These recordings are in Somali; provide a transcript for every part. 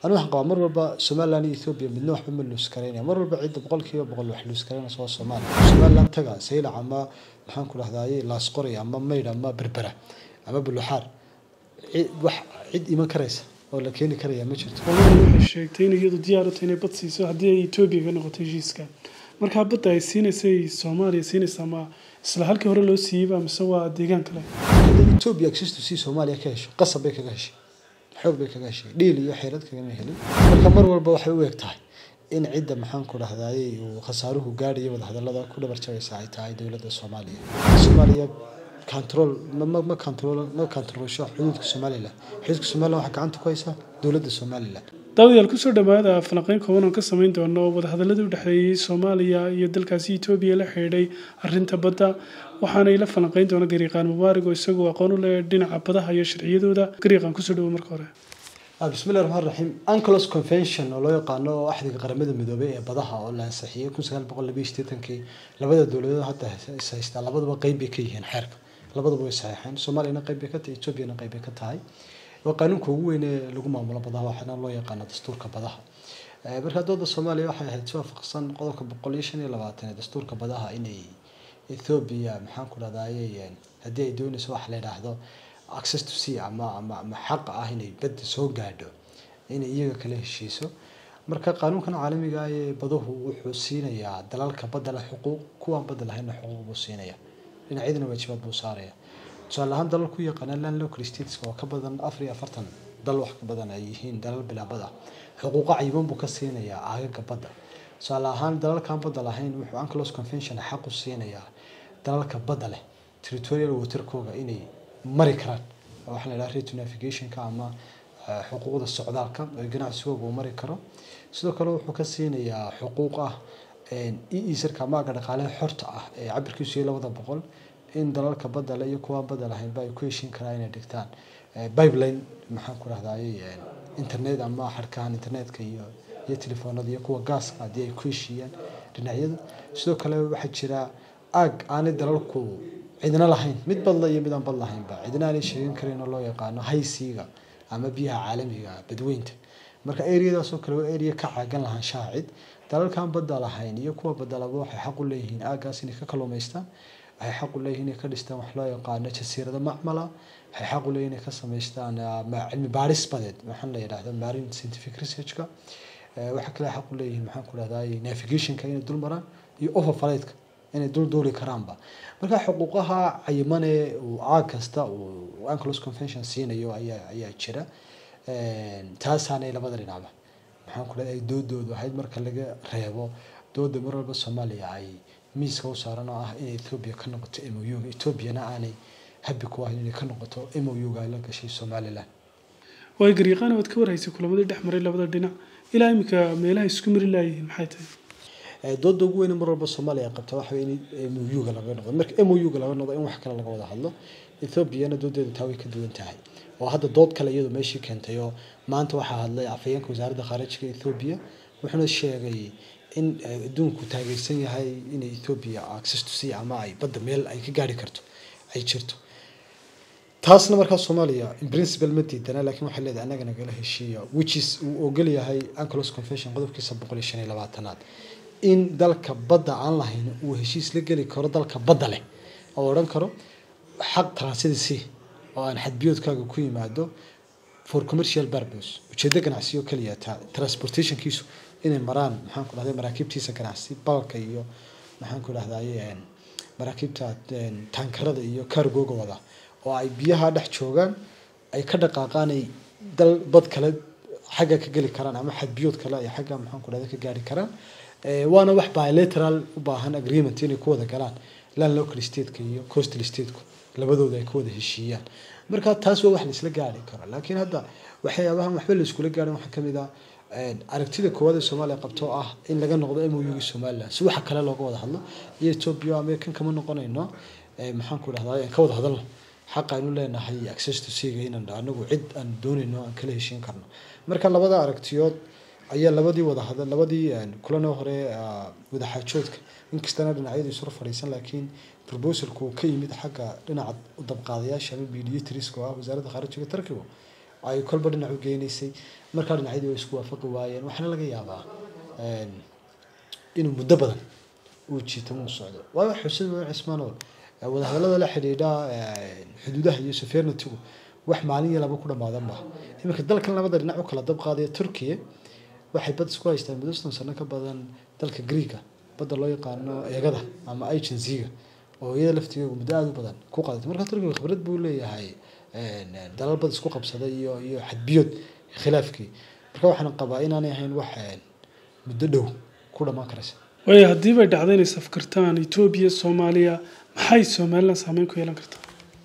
anu waxaan qabaa mar walba somaliland iyo ethoobia midna waxba ma luus karaynaya mar walba cidda boqol kiiba boqol wax luus karaynaysa waa soomaaliya somaliland taga saylac ama maxaan ku dhahdaye laasqoray ama maydh ama berbera ama buluxaar wax cid iman karaysa oo la keeni karaya ma jirto waxay sheegtay in iyadu diyaar u tahay inay bad siiso haddii ay etoobiya ka noqoto heshiiska markaa badda ay siinaysay soomaaliya siinaysaa ma isla halkii hore loo siiyeyba mise waa deegaan kale hadday ethoobia access to sea soomaaliya ka hesho qasab bay kaga heshay xoog bay kaga heshay dhiil iyo xeelad kagama helin marka mar walba waxay u eg tahay in cidda maxaan ku dhahdaye uu khasaaruhu gaadhayo wadahadalada ku dhabar jabaysa ay tahay dowladda soomaaliya soomaaliya control ma ma control ma controlsho xuduudka somaliland xuduudka somaliland waxaa gacanta ku haysaa dowladda somaliland daawadayaal kusoo dhawaada falanqeyn kooban oo ka samayn doono wadahadaladii u dhexeeyey soomaaliya iyo dalkaasi etoobiya la xidhiidhay arrinta badda waxaanay la falanqeyn doona gariiqaan mubaarig oo isagoo aqoon u leh dhinaca badaha iyo sharciyadooda gariiqaan kusoo dhawo marka hore bismillahi raxmaan raxiim unclos convention oo loo yaqaano axdiga qaramada midoobay ee badaha oo la ansixiyey kun sagaal boqol labiyo sideetankii labada dowladood hadda is haystaa labaduba qeyb bay ka yihiin xeerka labaduba way saxeexeen soomaaliyana qeyb bay ka tahay etoobiyana qeyb bay ka tahay waa qaanuunka ugu weyn ee lagu maamulo badaha waxaana loo yaqaano dastuurka badaha marka dooda soomaaliya waxay ahayd si waafaqsan qodobka boqol iyo shan iyo labaatan ee dastuurka badaha inay ethoobiya maxaan ku dhahdaye haddii ay doonayso waxa la yidhaahdo access to sea ama ama ama xaqa ah inay badda soo gaadho inay iyaga kala heshiiso marka qaanuunkan caalamiga ah ee baduhu wuxuu siinayaa dalalka badda leh xuquuq kuwaan badda lahaynna xuquuq buu siinaya dhinacyadana waajibaad buu saaraya tusaale ahaan dalal ku yaqaana land local states oo ka badan afar iyo afartan dal wax ka badan ay yihiin dalal bilaabad ah xuquuqa cayiban buu ka siinayaa aagaga badda tusaale ahaan dalalkan badda lahayn wuxuu unclos convention xaq u siinayaa dalalka badda leh territorial waterkooga inay mari karaan waxaa la yidhaha rate navigationka ama xuquuqda socdaalka oo ganacsigooga uu mari karo sidoo kale wuxuu ka siinayaa xuquuq ah eesarka maaga dhaqaalaha xorta ah ee cabirkiisu iyo labada boqol in dalalka badda le iyo kuwaan badda lahaynba ay ku heshiin karaan inay dhigtaan pipeline maxaan ku dhahdaye internet ama xarkahan internetka iyo iyo telefoonada iyo kuwa gaaska haddii ay ku heshiiyaan dhinacyada sidoo kale waxaa jira aag aanay dalalku cidna lahayn mid badla iyo mid aan bad lahaynba cidna aanay sheegan karin oo loo yaqaano haysiiga ama biyaha caalamiga badweynta marka areadaasoo kale waa area ka caagan lahaanshaha cid dalalkan badda lahayn iyo kuwa badalaba waxay xaq u leeyihiin aagaas inay ka kalluumaystaan waxay xaq u leeyihiin inay ka dhistaan wax loo yaqaano jasiirado macmala waxay xaq u leeyihin inay ka samaystaan cilmi baaris badeed waxaan la yidhahdo marine scientific researchka waxaa kale xaq u leeyihiin maxaan ku dhahdaye navigationka inay dul maraan iyo overflightka inay dul duuli karaanba marka xuquuqaha cayimane uu aag kasta uu unclos convention siinayo ayaa ayaa jira taasaanay labada dhinacba maxaan ku dhahay doodoodu ahayd marka laga reebo dooda mar walba soomaaliya ay miiska u saaran oo ah inay ethoobia ka noqoto m o u ethoobiana aanay habi ku ahayn inay ka noqoto m o u ga ay la gashay somaliland waay gariiqaan waad ka warhaysay kulamadii dhex maray labada dhinac ilaa iminka meelaha isku mari laayihiin maxay tahay dooda ugu weyn mar walba soomaaliya ay qabta waxa in m o u ga laga noqdo marka m o u ga laga noqdo in wax kale laga wada hadlo ethoobiana doodeedu taa way ka duwan tahay oo hadda dood kale iyadu meeshii keentay oo maanta waxaa hadlay afhayeenka wasaaradda khaarijiga ethoobiya wuxuuna sheegay in adduunku taageersan yahay inay ethoobiya access to sea ama ay badda meel ay ka gaari karto ay jirto taasna markaa soomaaliya in principle ma diidana laakiin waxay leedahay annaga nagala heshiiya which is uu ogol yahay unclos convention qodobkiisa boqol iyo shan iyo labaatanaad in dalka badda aan lahayn uu heshiis la geli karo dalka badda leh oo odhan karo xaq transit sea oo aan xadbiyoodkaaga ku yimaado for commercial purpose ujeedo ganacsiyo kaliya transportationkiisu inay maraan maxaan ku dhahday maraakiibtiisa ganacsi balka iyo maxaan ku dhahdaye maraakiibta taankarada iyo cargoga wada oo ay biyaha dhex joogaan ay ka dhaqaaqaan ay dal bad kale xagga ka geli karaan ama xadbiyood kale ay xagga maxaan ku dhahday ka gaari karaan waana wax bilateral u baahan agreement inay ku wada galaan land local stateka iyo coastal stateka labadooda ay ka wada heshiiyaan marka taas waa wax la isla gaari karo laakiin hadda waxyaabahan waxba la iskula gaarin waxaa kamid ah aragtida koowaad ee soomaaliya qabto oo ah in laga noqdo m o u somaliland si waxa kale looga wada hadlo iyo ethiopia american kama noqonayno maxaan ku dhahdaa ka wada hadalno xaq aynu leenahay access to seaga inaan anagu cid aan doonayno aan kala heshiin karno marka labada aragtiyood ayaa labadii wada hadal labadii kulanoo hore wadaxaajoodka inkastana dhinacyadu isura fadhiisan laakiin proposalku uu ka yimid xagga dhinaca dabqaadayaasha ama mediatorska oo ah wasaaradda khaarijiga tarkigu ay kolba dhinac u geynaysay markaa dhinacyadii way isku waafaqi waayeen waxaana laga yaabaa inuu muddo badan uu jiito uu socdo waayo xusid waa cismaanoo wadahadallada la xidhiidha xuduudaha iyo sovereignty-gu wax maalin iyo laba ku dhamaadan maaha iminka dalkan labada dhinac u kala dab qaadaya turkiya waxay bad isku haystaan muddo soddon sano ka badan dalka greega badda loo yaqaano eegada ama agencyga oo iyada laftigeegu muddo aada u badan ku qaadatay marka turkiga khibrad buu leeyahay dalal bad isku qabsaday iyo iyo xadbiyood khilaafkii marka waxaan qabaa inaanay ahayn wax muddo dhow ku dhamaan karaysa waayo haddii bay dhacdo inay safkartaan etoobiya soomaaliya maxay somalilan saameyn ku yeelan kartaa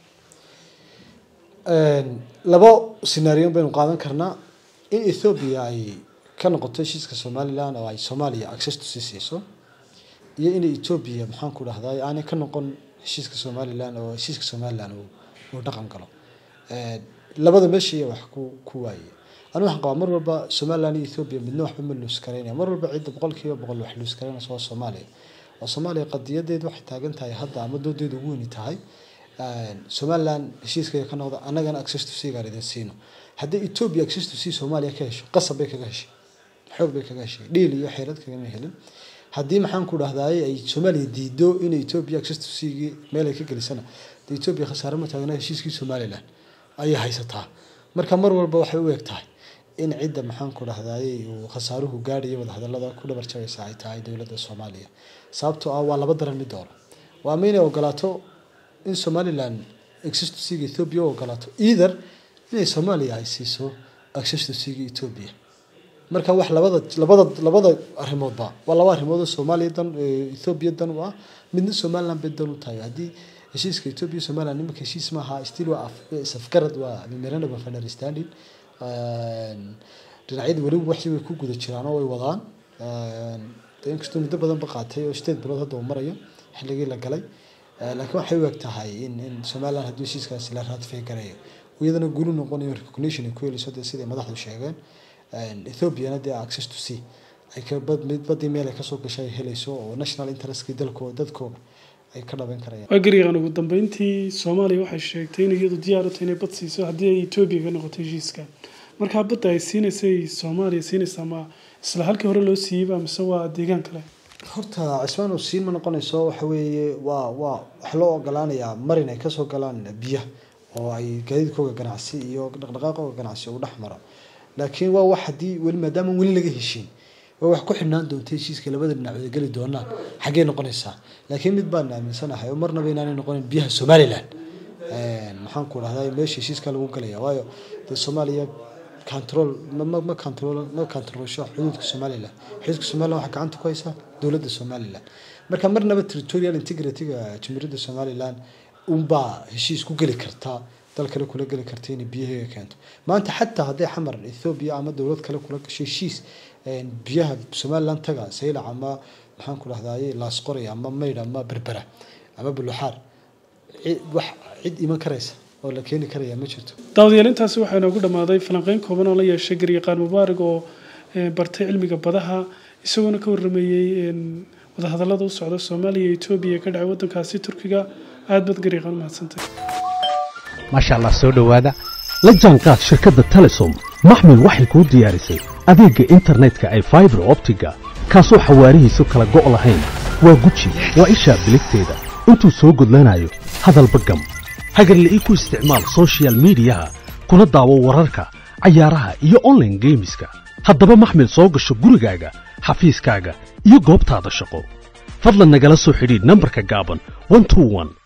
labo scenaariyon baynu qaadan karnaa in ethoobia ay ka noqoto heshiiska somalilan oo ay soomaaliya access to sii siiso iyo inay etoobiya maxaan ku dhahday aanay ka noqon heshiiska somalilan oo heshiiska somalilan uu dhaqan galo labada meesha wax ku ku waaye anu waxaan qabaa mar walba somalilan iyo ethoobia midna waxba ma luus karaynaya mar walba cidda boqolkiiba boqol wax luus karaynaysa waa soomaaliya oo soomaaliya qadiyadeedu waxay taagan tahay hadda ama doodeedu ugu weyni tahay somalilan heshiiskaya ka noqda annagana access to sea gaan idin siino haddii ethoobia access to sea soomaaliya ka hesho qasab bay kaga heshay xoog bay kaga heshay dhiil iyo xeelad kagama helin haddii maxaan ku dhahdaay ay soomaaliya diido inay ethoobia access to sea meel ay ka gelisana dee ethoobia khasaare ma taagna heshiiskii somalilan ayay haysataa marka mar walba waxay u eg tahay in cidda maxaan ku dhahdaay uu khasaaruhu gaadhayo wadahadalada ku dhabar jabeysa ay tahay dowladda soomaaliya sababtoo ah waa laba daran mid dooro waa ma inay ogolaato in somalilan access to sea ethoobia u ogolaato either inay soomaaliya ay siiso access to sea ethoobia marka wax labada labada labada arrimoodba waa laba arrimood oo soomaaliya dan ethoobia dan u ah midna somaliland bay dan u tahay haddii heshiiska ethoobia somaliland nimanka heshiis maaha still waa safgarad waa memorandum of understanding dhinacyada weliba waxii way ku guda jiraan oo way wadaan inkastoo muddo badan ba qaatay oo sideed bilood hadda uu marayo xilligii la galay laakiin waxay u eg tahay in in somaliland haddii heshiiskaasi la ratify gareeyo iyadana guulu noqonayo recognition ay ku heliso dee siday madaxdu sheegeen ethoobiana dee access to sea ay ka bad mid badii meel ay kasoo gashay ay helayso oo national interestkii dalkooda dadkooda ay ka dhaban karayaan waa gariiqan ugu dambeyntii soomaaliya waxay sheegtay in iyadu diyaar u tahay inay bad siiso haddii ay etoobiya ka noqoto heshiiska markaa badda ay siinaysay soomaaliya siinaysaa ma isla halkii hore loo siiyeyba mise waa deegaan kale horta cismaan uu siin ma noqonayso waxa weeye waa waa waxa loo ogolaanayaa marin ay kasoo galaan biyaha oo ay gaadiidkooga ganacsi iyo dhaqdhaqaaqooga ganacsi uu dhex maro laakiin waa wax haddii weli maadaama weli laga heshiin waa wax ku xidhnaan doonta heshiiska labada dhinacooda geli doonaan xaggee noqonaysaa laakiin mid baan aaminsanahay oo marnaba inaanay noqonin biyaha somaliland maxaan ku dhahdaa meesha heshiiska lagu galaya waayo dee soomaaliya control ma ma control ma controlsho xuduudka somaliland xuduudka somaliland waxaa gacanta ku haysaa dowladda somaliland marka marnaba territorial integrity-ga jamhuuriyadda somaliland unbaa heshiis ku geli kartaa dal kale kula geli karta inay biyaheega keento maanta xataa hadday xamar ethoobia ama dowlad kale kula gasho heshiis biyaha somaliland taga saylac ama maxaan ku dhahdaye laasqoray ama maydh ama berbera ama buluxaar wax cid iman karaysa oo la keeni karaya ma jirto daawadayaal intaasi waxaa inoogu dhammaaday falanqeyn kooban oo la yeeshay garyaqaan mubaarig oo bartay cilmiga badaha isagoona ka warrameeyey wadahadallada u socda soomaaliya iyo etoobiya ka dhacay waddankaasi turkiga aad baad garyaqaan umahadsantay maasha allah soo dhowaada la jaanqaad shirkadda telesom maxmil waxay kuu diyaarisay adeegga internetka ay faibar optiga kaasoo xawaarihiisu kala go' lahayn waa guji waa ishaa biligteeda intuu soo gudlanayo hadalba gam hagarle ii ku isticmaal sochial midiyaha kuna daawo wararka cayaaraha iyo onlaine geemiska haddaba maxmil soo gasho gurigaaga xafiiskaaga iyo goobtaada shaqo fadlan nagala soo xidhiidh nambarka gaaban